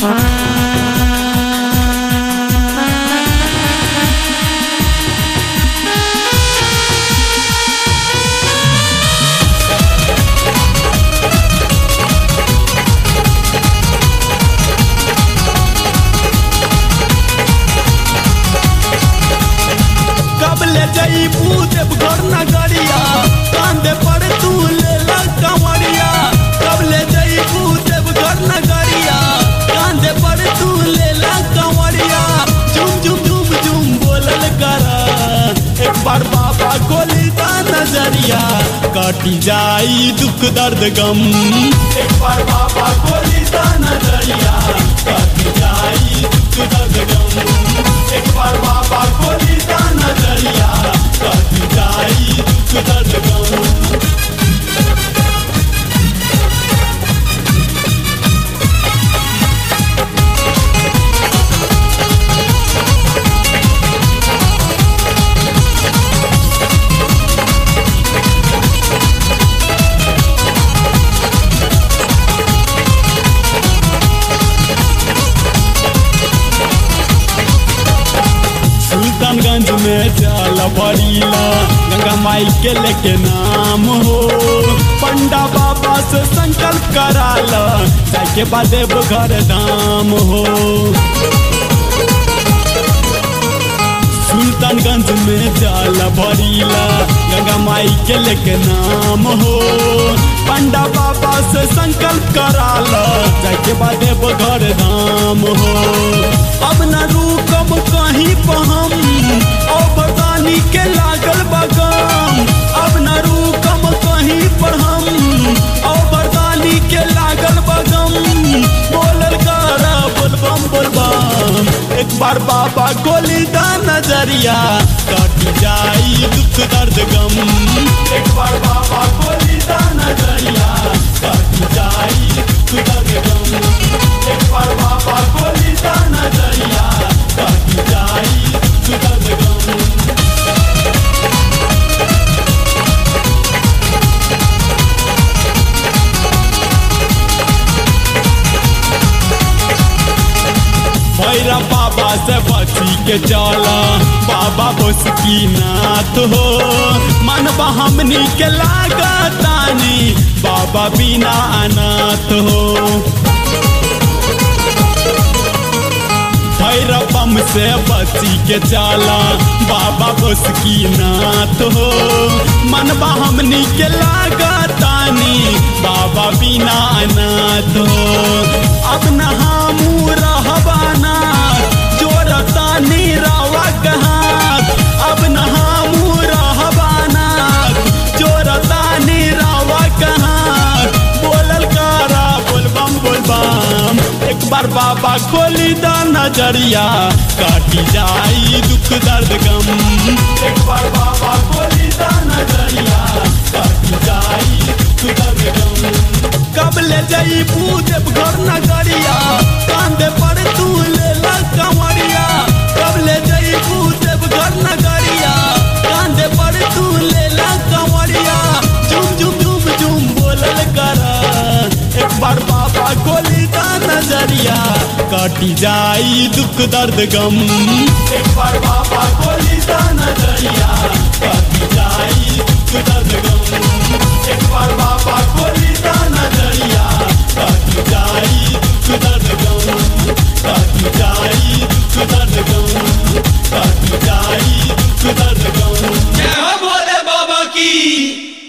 कब ले जईबू देवघर नगरिया कांदे पर तू ले ला कंवरिया कब ले जईबू देवघर नगरिया कांदे पर तू ले ला कंवरिया झुम झुम झुम झुम बोलल करा एक बार बाबा खोली दा नजरिया काटी जाई दुख दर्द गम एक बार बाबा खोली दा नजरिया काटी जाई दुख दर्द गम एक बार बाबा खोली दा नजरिया काटी जाई दुख दर्द गम सुल्तानगंज में जल भरीला गंगा माई के लेके नाम हो पंडा बाबा से संकल्प कराला जाके बाद घर धाम हो सुल्तानगंज में जल भरीला गंगा माई के लेके नाम हो पंडा बाबा से संकल्प कराला जाके बाद घर धाम हो अब न रुकम कहीं पहम ओ बरदानी के लागल बगम अब न रुकम कहीं पर हम ओ बरदानी के लागल बगम बोलल करा बोलबम बोलबम एक बार बाबा गोली दा नजरिया कट जाई दुख दर्द गम एक बार बाबा गोली दा नजरिया कट जाई दुख दर्द गम एक बार बाबा गोली दा नजरिया कट जाई दुख दर्द गम भैरा बाबा से बची के चला बाबा बस की नाथ हो मन हमनी के लागतानी बाबा बिना अनाथ हो भैरवम से बची के चला बाबा बस की नाथ हो मन हमनी के लागतानी बाबा बिना अनाथ हो अब न हमू रहबाना जोरतानी रवा कहात अब न हमू रहबाना जोरतानी रवा कहात बोलल करा बोलबम बोलबम एक बार बाबा खोली दा नजरिया काटी जाई दुख दर्द गम एक बार बाबा खोली दा नजरिया काटी जाई दुख दर्द गम कब ले जाई देव घर नगरिया कांदे पर तू ले ला कंवरिया कब ले जाई देव घर नगरिया कांदे पर तू ले ला कंवरिया झुम झुम झुम झुम बोलल करा एक बार बाबा गोली दा नजरिया काटी जाई दुख दर्द गम एक बार बाबा गोली दा नजरिया काटी जाई दुख दर्द गम एक बार बाबा गोली दा नजरिया काटी जाई दुख दर्द गम काटी जाई दुख दर्द गम काटी जाई दुख दर्द गम जय हो भोले बाबा की